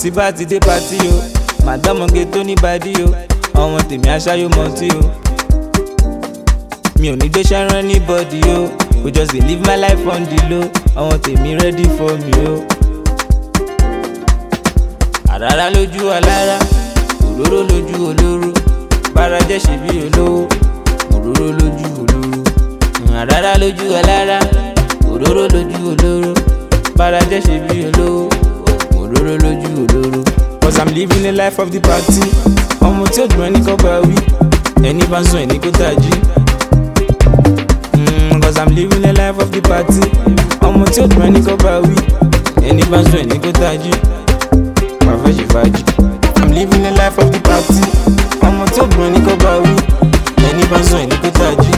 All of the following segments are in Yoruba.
tí bá ti dé patí o màdámọ̀gé tó ní bàdí o ọmọ tèmi aṣáyó mọtí o mi ò ní gbé ṣẹ́rán anybody o we just dey live my life on the low ọmọ tèmi ready for me o. àràrá lójú alára òróró lójú olóró bára jẹ́ ṣe bí olówó òróró lójú olóró àràrá lójú alára òróró lójú olóró bára jẹ́ ṣe bí olówó òróró lójú olóró. cause i'm living the life of the party ọmọ tí ó dùn ẹni kọ́ bá wí ẹni bá ń sùn ẹni kó tají. Mm, cause i'm living the life of the party ọmọ tí ó dùn ẹni kọ́ bá wí ẹni bá ń sùn ẹni kó tají. wàá fẹ́ ṣe fàájì. i'm living the life of the party ọmọ tí ó dùn ẹni kọ́ bá wí ẹni bá ń sùn ẹni kó tají.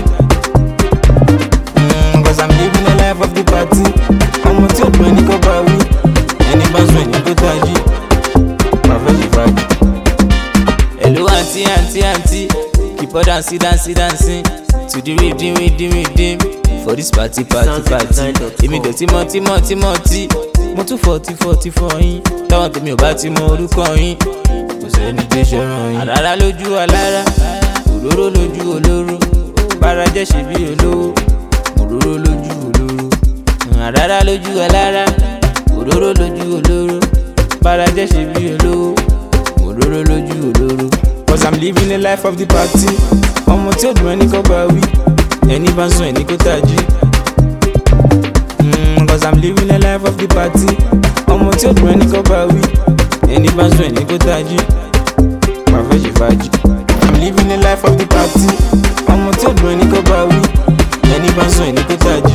Mm, cause i'm living the life of the party ọmọ tí ó dùn ẹni kọ́ bá wí ẹni bá ń sùn ẹni kó tají. wàá fẹ́ ṣe fàájì. Hello aunty aunty aunty keep on dancing dancing dancing to the rhythm rhythm rhythm for this party party party èmi dẹ̀ tí mọ́ tí mọ́ tí mọ́ tí mo tún fọ́tí fọ́tí fọ́ yín táwọn tèmi ò bá ti mọ orúkọ yín kò sẹ́ni tó ṣẹ̀ràn yín. àràrá lójú alára òróró lójú olóró bára jẹ́ ṣe bí olówó òróró lójú olóró àràrá lójú alára òróró lójú olóró bára jẹ́ ṣe bí olówó òróró lójú olóró. cause i'm living the life of the party ọmọ tí ó dùn ẹni kọ́ bá wí ẹni bá ń sùn ẹni kó tají. Mm, cause i'm living the life of the party ọmọ tí ó dùn ẹni kọ́ bá wí ẹni bá ń sùn ẹni kó tají. wàá fẹ́ ṣe fàájì. i'm living the life of the party ọmọ tí ó dùn ẹni kọ́ bá wí ẹni bá ń sùn ẹni kó tají.